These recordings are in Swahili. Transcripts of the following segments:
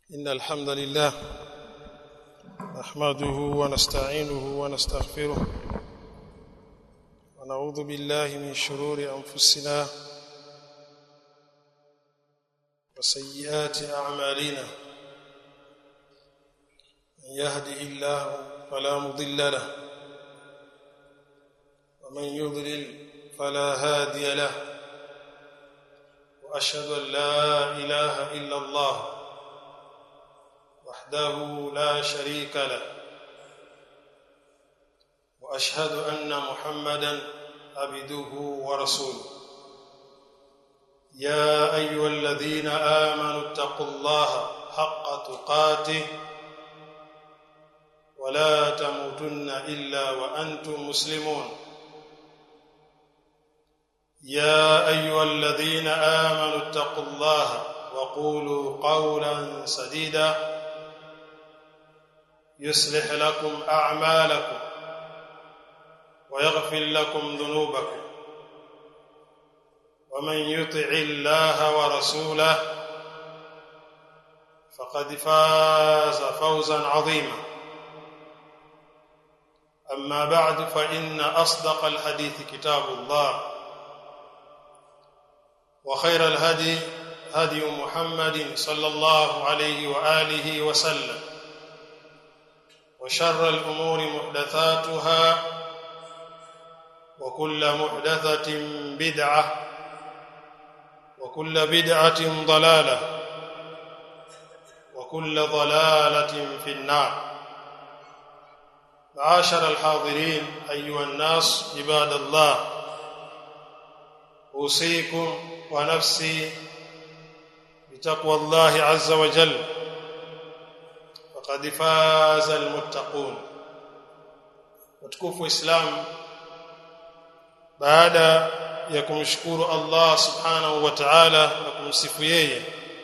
إن الحمد لله نحمده ونستعينه ونستغفره ونعوذ بالله من شرور أنفسنا وسيئات أعمالنا من يهده الله فلا مضل له ومن يضلل فلا هادي له واشهد ان لا اله الا الله وحده لا شريك له واشهد ان محمدا عبده ورسوله يا ايها الذين امنوا اتقوا الله حق تقاته ولا تموتن الا وانتم مسلمون يا ايها الذين امنوا اتقوا الله وقولوا قولا سديدا يصلح لكم اعمالكم ويغفر لكم ذنوبكم ومن يطع الله ورسوله فقد فاز فوزا عظيما اما بعد فان اصدق الحديث كتاب الله وخير الهدي هدي محمد صلى الله عليه واله وسلم وشر الامور محدثاتها وكل محدثه بدعه وكل بدعه ضلاله وكل ضلاله في النار معاشر الحاضرين ايها الناس عباد الله اوصيكم ونفسي بتقوى الله عز وجل فقد فاز المتقون وتكفوا اسلام baada ya kumshukuru Allah subhanahu wa ta'ala na kumsifu yeye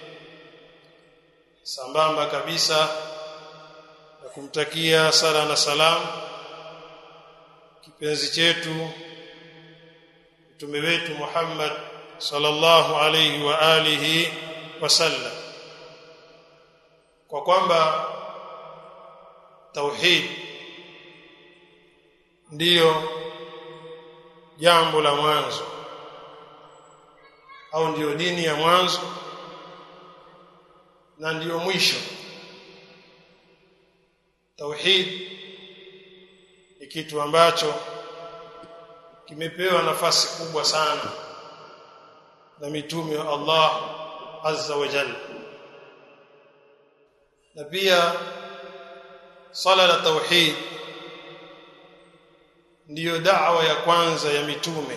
sambamba kabisa na kumtakia sala na salam kipenzi chetu mtume wetu Muhammad sallallahu alayhi wa alihi wasallam kwa kwamba tauhid ndiyo jambo la mwanzo au ndiyo dini ya mwanzo na ndiyo mwisho tauhid ni kitu ambacho kimepewa nafasi kubwa sana na mitume wa Allah azza wa jalla na pia sala la tauhid ndiyo da'wa ya kwanza ya mitume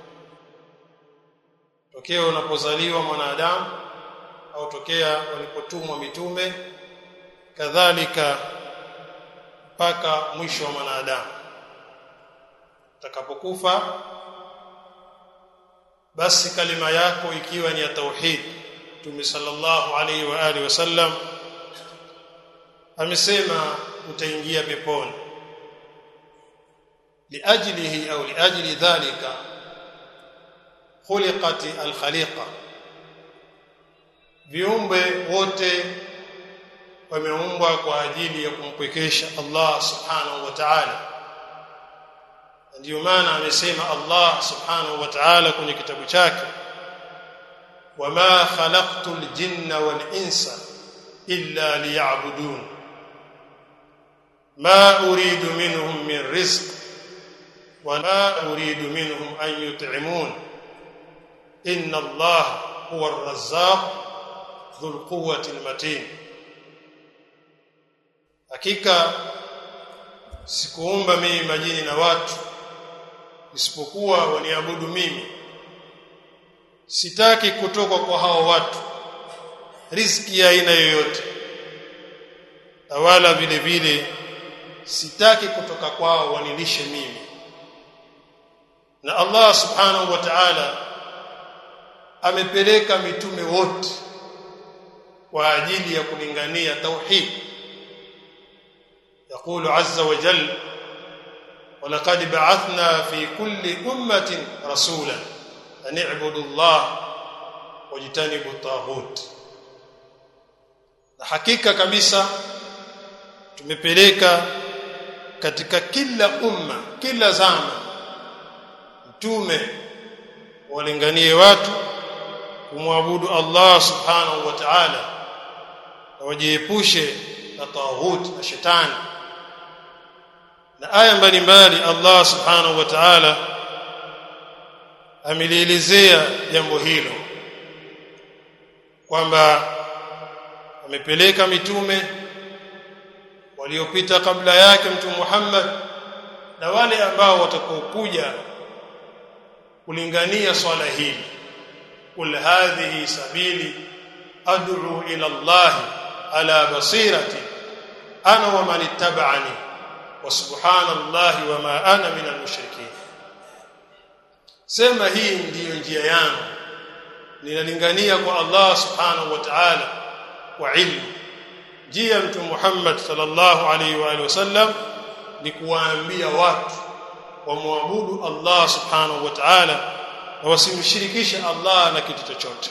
tokea unapozaliwa mwanadamu au tokea walipotumwa mitume kadhalika mpaka mwisho wa mwanadamu utakapokufa basi kalima yako ikiwa ni ya tauhid Mtume sallallahu alaihi wa alihi wasallam amesema utaingia peponi liajlihi au liajli dhalika khuliqat alkhaliqa viumbe wote wameumbwa kwa ajili ya kumpwekesha Allah subhanahu wa ta'ala ndio maana amesema Allah subhanahu wa ta'ala kwenye kitabu chake wama khalaqtul jinna wal insa illa liya'budun ma uridu minhum min rizq wama uridu minhum an yut'imun inna Allah huwa ar-razzaq dhul quwwati al-matin hakika sikuumba mimi majini na watu isipokuwa waniabudu mimi sitaki kutoka kwa hao watu riziki ya aina yoyote na wala vile vile sitaki kutoka kwao wanilishe mimi na Allah subhanahu wa ta'ala amepeleka mitume wote kwa ajili ya kulingania tauhid يقول عز وجل ولقد بعثنا في كل أمة رسولا أن اعبدوا الله wajitanibu taghut na hakika kabisa tumepeleka katika kila umma kila zama mtume walinganie watu kumwabudu Allah subhanahu wa ta'ala na wajiepushe na tawhid na shetani na aya mbalimbali Allah subhanahu wa ta'ala amelielezea jambo hilo kwamba amepeleka mitume waliopita kabla yake mtume Muhammad na wale ambao watakaokuja kulingania swala hili kul hadhihi sabili ad'u ila Allah ala basirati ana wa man ittaba'ani wa subhanallahi wa ma ana minal mushrikeen sema hii ndiyo njia yangu ninalingania kwa Allah subhanahu wa ta'ala kwa ilmu njia mtume Muhammad sallallahu alaihi wa alihi wasallam ni kuwaambia watu wamwabudu Allah subhanahu wa ta'ala na wasimshirikishe Allah na kitu chochote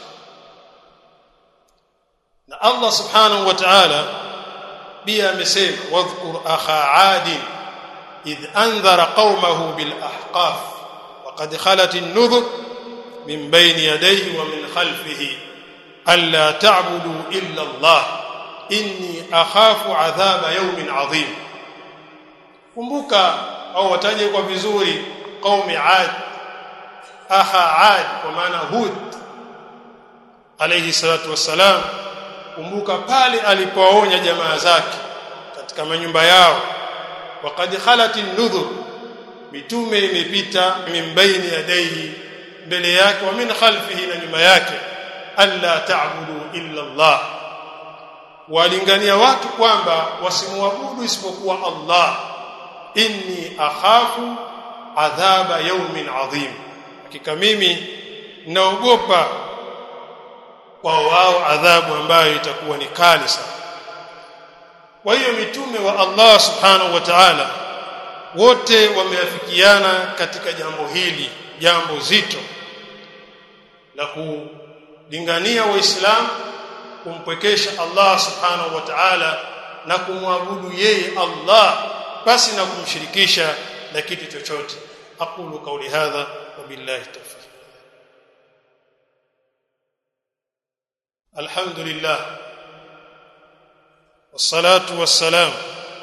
na Allah subhanahu wa ta'ala pia amesema wadhkur akha 'ad idh anzara qaumahu bil ahqaf وقد خلت النذر من بين يديه ومن خلفه الا تعبدوا الا الله inni akhafu adhaba yawmin adhim kumbuka au wataje kwa vizuri qaumi ad akha ad kwa maana hud alayhi salatu wassalam kumbuka pale alipoonya jamaa zake katika manyumba yao waqad khalat an-nudhur mitume imepita min baini yadayhi mbele yake wa min khalfihi na nyuma yake alla ta'budu illa Allah walingania watu kwamba wasimwabudu isipokuwa Allah inni akhafu adhaba yawmin adhim hakika mimi naogopa kwa wao adhabu ambayo itakuwa ni kali sana kwa hiyo mitume wa Allah subhanahu wa ta'ala wote wameafikiana katika jambo hili jambo zito la kulingania waislamu kumpwekesha Allah subhanahu wa ta'ala na kumwabudu yeye Allah basi na kumshirikisha na kitu chochote aqulu qawli hadha wa billahi tawfiq alhamdulillah والصلاه والسلام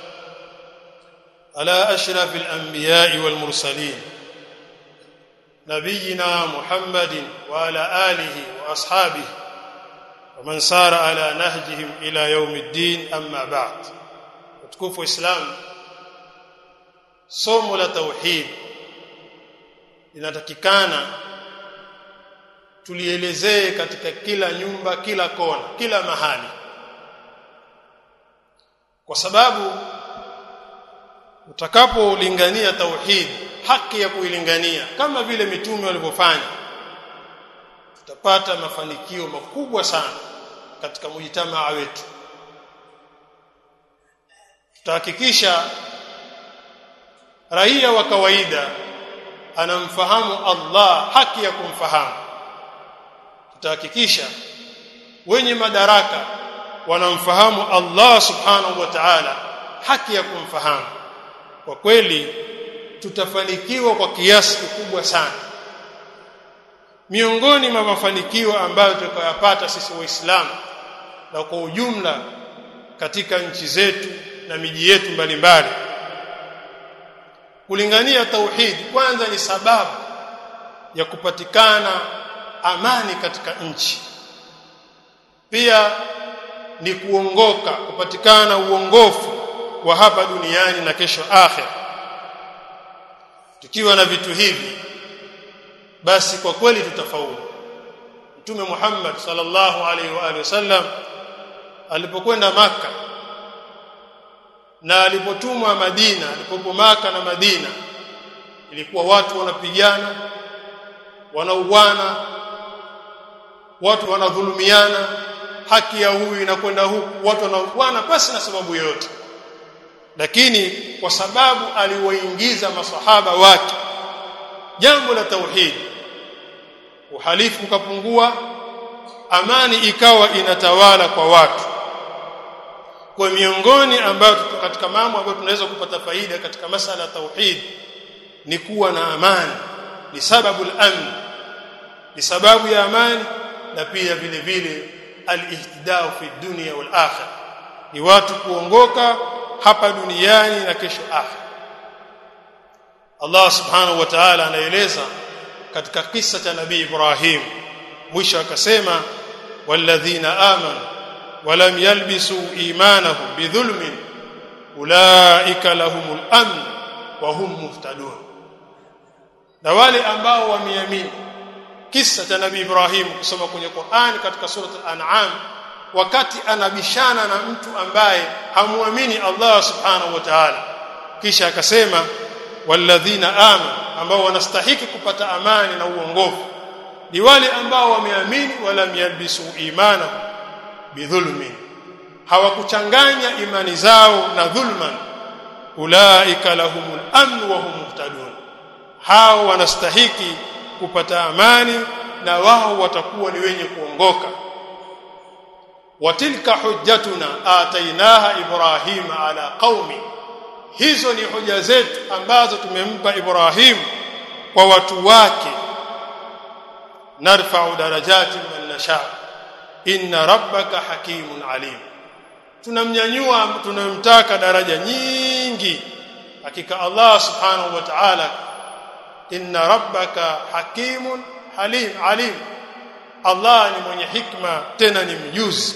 على اشرف الانبياء والمرسلين نبينا محمد وعلى اله واصحابه ومن سار على نهجهم الى يوم الدين اما بعد utukufu islam somo la tauhid linatakikana tulielezee katika kila nyumba kila kona kila mahali kwa sababu utakapolingania tauhid haki ya kuilingania kama vile mitume walivyofanya tutapata mafanikio makubwa sana katika mujitamaa wetu tutahakikisha raia wa kawaida anamfahamu Allah haki ya kumfahamu tutahakikisha wenye madaraka wanamfahamu Allah subhanahu wa ta'ala haki ya kumfahamu kwa kweli tutafanikiwa kwa kiasi kikubwa sana miongoni mwa mafanikio ambayo tutakayopata sisi waislamu na kwa ujumla katika nchi zetu na miji yetu mbalimbali kulingania tauhid kwanza ni sababu ya kupatikana amani katika nchi pia ni kuongoka kupatikana uongofu wa hapa duniani na kesho akhir tukiwa na vitu hivi basi kwa kweli tutafaulu mtume Muhammad sallallahu alaihi wa alihi wasallam alipokwenda maka na alipotumwa Madina alipopo maka na Madina ilikuwa watu wanapigana wanauana watu wanadhulumiana haki ya huyu inakwenda huku watu wanauana pasi na sababu yoyote lakini kwa sababu aliwaingiza masahaba wake jambo la tauhid uhalifu ukapungua amani ikawa inatawala kwa watu kwa miongoni ambayo katika mambo ambayo tunaweza kupata faida katika masala ya tauhid ni kuwa na amani ni sababu al-amn ni sababu ya amani na pia vile vile al-ihtidau fi dunya wal akhirah ni watu kuongoka hapa duniani na kesho akhirah Allah subhanahu wa ta'ala anaeleza katika kisa cha nabii Ibrahim mwisho akasema walladhina amanu walam yalbisu imanahum bidhulmin ulaika lahumul amn wa hum muhtadun na wale ambao wameamini kisa cha nabii Ibrahim kusoma kwenye Qur'an katika surat al-an'am wakati anabishana na mtu ambaye hamuamini Allah subhanahu wa ta'ala kisha akasema walladhina amanu ambao wanastahiki kupata amani na uongofu ni wale ambao wameamini wala yalbisu imana bidhulmin hawakuchanganya imani zao na dhulman ulaika lahumul amn wa hum muhtadun hao wanastahiki kupata amani na wao watakuwa ni wenye kuongoka watilka hujjatuna atainaha ibrahima ala qaumi hizo ni hoja zetu ambazo tumempa Ibrahim kwa watu wake narfa'u darajati man nasha inna rabbaka hakimun alim tunamnyanyua tunamtaka daraja nyingi hakika Allah subhanahu wa ta'ala inna rabbaka hakimun halim alim Allah ni mwenye hikma tena ni mjuzi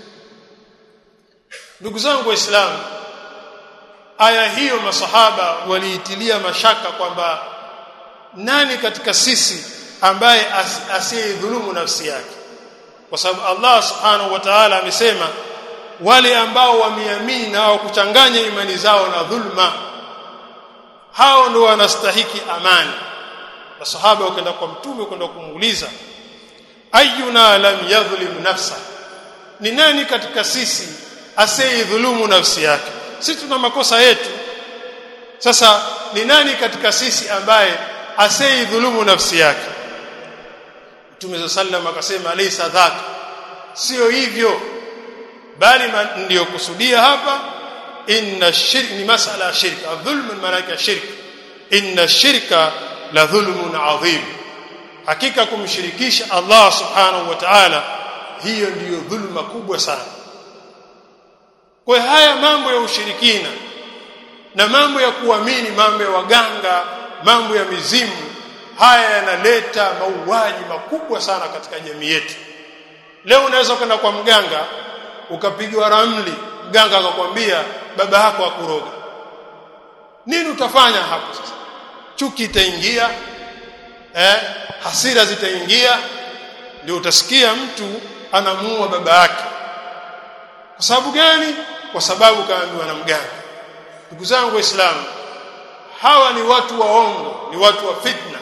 ndugu zangu waislamu aya hiyo masahaba waliitilia mashaka kwamba nani katika sisi ambaye asiyedhulumu nafsi yake kwa sababu Allah subhanahu wa ta'ala amesema wale ambao wameamini na kuchanganya imani zao na dhulma hao ndio wanastahiki amani masahaba wakaenda kwa mtume kwenda kumuuliza ayuna lam yadhlim nafsa ni nani katika sisi asiyedhulumu nafsi yake sisi tuna makosa yetu sasa ni nani katika sisi ambaye aseidhulumu nafsi yake Mtume sallam akasema laysa dhaka sio hivyo bali ndiyo kusudia hapa inna shirk ni masala ya shirk adhulmu maana shirk inna shirka la dhulmun adhim hakika kumshirikisha Allah subhanahu wa ta'ala hiyo ndiyo dhulma kubwa sana kwa haya mambo ya ushirikina na mambo ya kuamini mambo ya waganga mambo ya mizimu haya yanaleta mauaji makubwa sana katika jamii yetu leo unaweza kwenda kwa mganga ukapigwa ramli mganga akakwambia baba yako akuroga nini utafanya hapo sasa chuki itaingia eh hasira zitaingia ndio utasikia mtu anamuua baba yake kwa sababu gani kwa sababu kaambiwa na mganga ndugu zangu waislamu hawa ni watu waongo ni watu wa fitna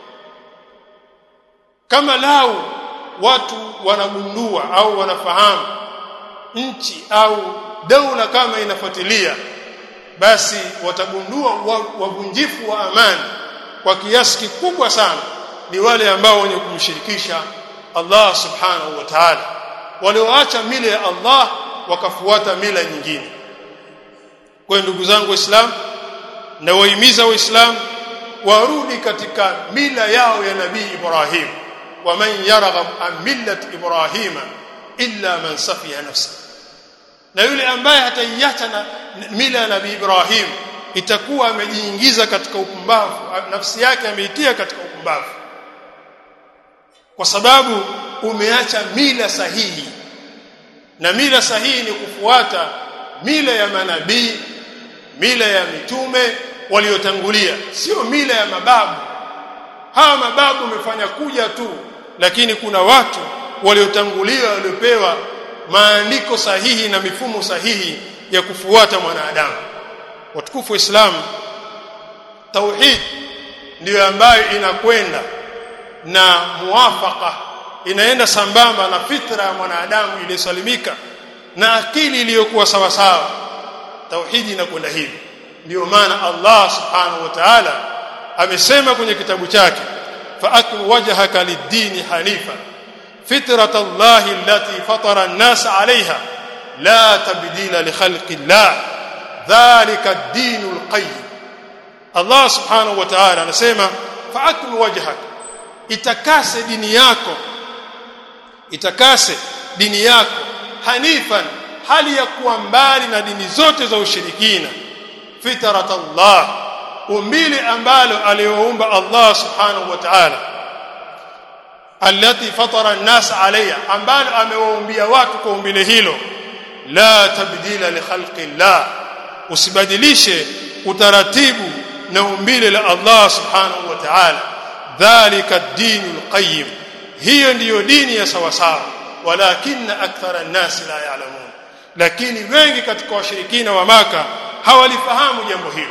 kama lau watu wanagundua au wanafahamu nchi au daula kama inafuatilia basi watagundua wavunjifu wa amani kwa kiasi kikubwa sana ni wale ambao wenye kumshirikisha Allah subhanahu wa ta'ala walioacha mila ya Allah wakafuata mila nyingine kwa ndugu zangu waislamu na wahimiza waislamu warudi katika mila yao ya nabii Ibrahim wa man yarghab an millat ibrahima illa man safiya nafsa na yule ambaye hataiacha na mila ya nabii Ibrahim itakuwa amejiingiza katika upumbavu nafsi yake ameitia katika upumbavu kwa sababu umeacha mila sahihi na mila sahihi ni kufuata mila ya manabii mila ya mitume waliotangulia sio mila ya mababu hawa mababu wamefanya kuja tu lakini kuna watu waliotangulia waliopewa maandiko sahihi na mifumo sahihi ya kufuata mwanadamu watukufu wa Islam tauhid ndiyo ambayo inakwenda na muwafaka inaenda sambamba na fitra ya mwanadamu iliyosalimika na akili iliyokuwa sawa sawa tauhidi inakwenda hivi ndio maana Allah subhanahu wa ta'ala amesema kwenye kitabu chake fa'akim wajhaka lid-dini hanifa fitrata Allahi allati fatara an-nas 'alayha la tabdila li khalqi llah dhalika ad-dinul qayyim Allah subhanahu wa ta'ala anasema fa'akim wajhak itakase dini yako itakase dini yako hanifan hali ya kuwa mbali na dini zote za ushirikina fitrat Allah umbile ambalo aliyoumba Allah subhanahu wa ta'ala allati fatara an-nas alayha ambalo amewaumbia watu kwa umbile hilo la tabdila li khalqi Allah usibadilishe utaratibu na umbile la Allah subhanahu wa ta'ala dhalika ad-dinul qayyim hiyo ndiyo dini ya sawa sawa walakinna akthara an-nas la ya'lamun lakini wengi katika washirikina wa maka hawalifahamu jambo hilo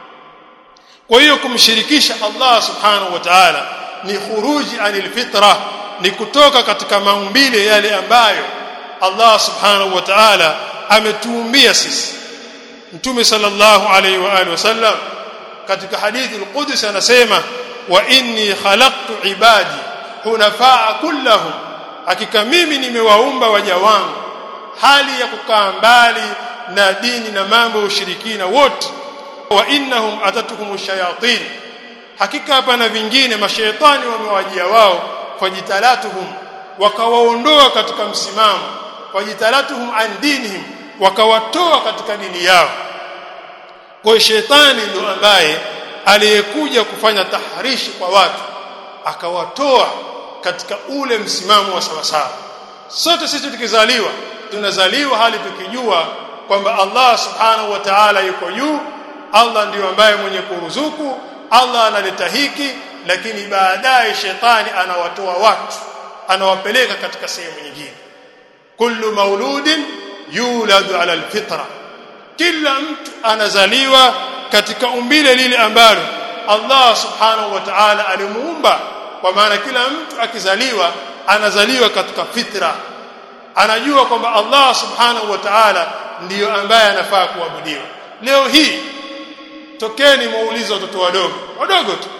kwa hiyo kumshirikisha Allah subhanahu wa ta'ala ni khuruji anil fitra ni kutoka katika maumbile yale ambayo Allah subhanahu wa ta'ala ametuumbia sisi Mtume sallallahu alayhi wa alihi wasallam katika hadithi al-Qudsi anasema wa inni khalaqtu ibadi hunafaa kullahum hakika mimi nimewaumba waja wangu hali ya kukaa mbali na dini na mambo ya ushirikina wote wa innahum atatukum shayatin hakika hapa na vingine mashaitani wamewajia wao fajitalatuhum wakawaondoa katika msimamo fajitalatuhum an dinihim wakawatoa katika dini yao kwa shetani ndo ambaye aliyekuja kufanya taharishi kwa watu akawatoa katika ule msimamo wa sawasawa sote sisi tukizaliwa tunazaliwa hali tukijua kwamba Allah subhanahu wa ta'ala yuko juu Allah ndiyo ambaye mwenye kuruzuku Allah analeta hiki lakini baadaye shetani anawatoa watu anawapeleka katika sehemu nyingine kullu mauludin yuladu ala alfitra kila mtu anazaliwa katika umbile lile ambalo Allah subhanahu wa ta'ala alimuumba kwa maana kila mtu akizaliwa anazaliwa katika fitra anajua kwamba Allah subhanahu wa ta'ala ndiyo ambaye anafaa kuabudiwa leo hii tokeni muulize watoto wadogo wadogo tu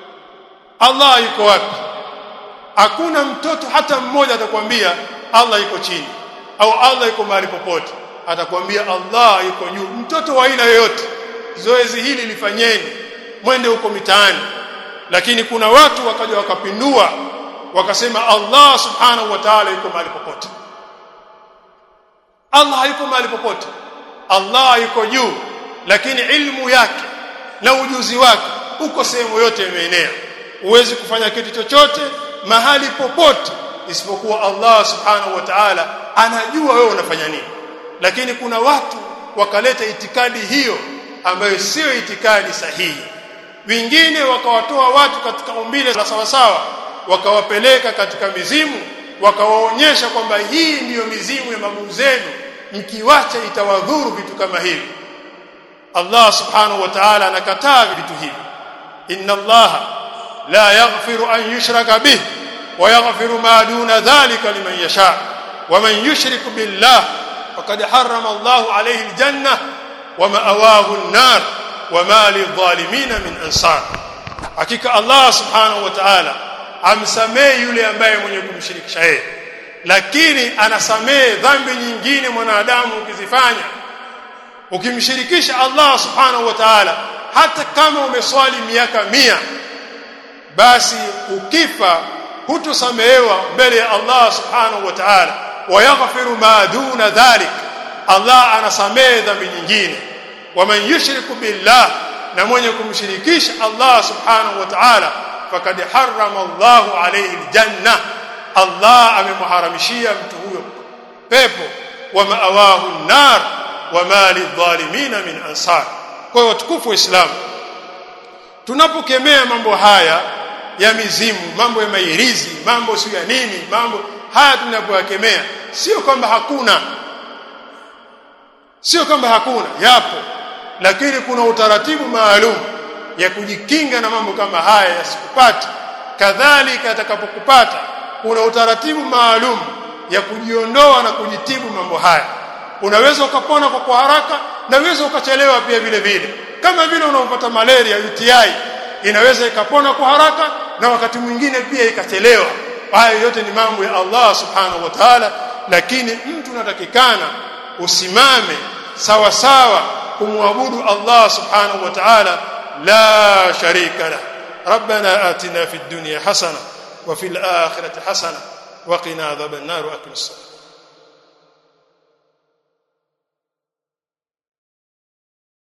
Allah yuko wapi hakuna mtoto hata mmoja atakwambia Allah yuko chini au Allah yuko mahali popote atakwambia Allah yuko juu mtoto wa aina yoyote zoezi hili lifanyeni mwende huko mitaani lakini kuna watu wakaja wakapindua wakasema Allah subhanahu wa ta'ala yuko mahali popote Allah hayuko mahali popote Allah yuko juu lakini ilmu yake na ujuzi wake uko sehemu yote imeenea huwezi kufanya kitu chochote mahali popote isipokuwa Allah subhanahu wa ta'ala anajua wewe unafanya nini lakini kuna watu wakaleta itikadi hiyo ambayo sio itikadi sahihi wengine wakawatoa watu katika umbile la sawasawa wakawapeleka katika mizimu wakawaonyesha kwamba hii ndiyo mizimu ya mababu zenu mkiwacha itawadhuru vitu kama hivi Allah subhanahu wa ta'ala anakataa vitu hivi inna Allah la yaghfiru an yushraka bih wa yaghfiru ma duna dhalika liman yasha wa man yushrik billah faqad harrama Allah alayhi aljanna wa ma'awahu an-nar wa ma lidh-dhalimin min ansar hakika Allah subhanahu wa ta'ala amsamehe yule ambaye mwenye kumshirikisha yeye lakini anasamehe dhambi nyingine mwanadamu ukizifanya ukimshirikisha Allah subhanahu wa ta'ala hata kama umeswali miaka mia basi ukifa hutosamehewa mbele ya Allah subhanahu wa ta'ala wayaghfiru ma duna dhalik Allah anasamehe dhambi nyingine waman yushriku billah na mwenye kumshirikisha Allah subhanahu wa ta'ala fakad harrama Allah alayhi aljanna Allah amemharamishia mtu huyo pepo wa maawahu an-nar wa ma lidh-dhalimin min ansar kwa hiyo watukufu wa Islam tunapokemea mambo haya ya mizimu mambo ya mairizi mambo sio ya nini mambo haya tunapoyakemea sio kwamba hakuna sio kwamba hakuna yapo lakini kuna utaratibu maalum ya kujikinga na mambo kama haya yasikupate kadhalika atakapokupata kuna utaratibu maalum ya kujiondoa na kujitibu mambo haya unaweza ukapona kwa kwa haraka na unaweza ukachelewa pia vile vile kama vile unaopata malaria UTI inaweza ikapona kwa haraka na wakati mwingine pia ikachelewa haya yote ni mambo ya Allah subhanahu wa ta'ala lakini mtu unatakikana usimame sawa sawa kumwabudu Allah subhanahu wa ta'ala la sharika la ربنا آتنا في الدنيا حسنه وفي الآخرة حسنه وقنا عذاب النار وأقم الصلاة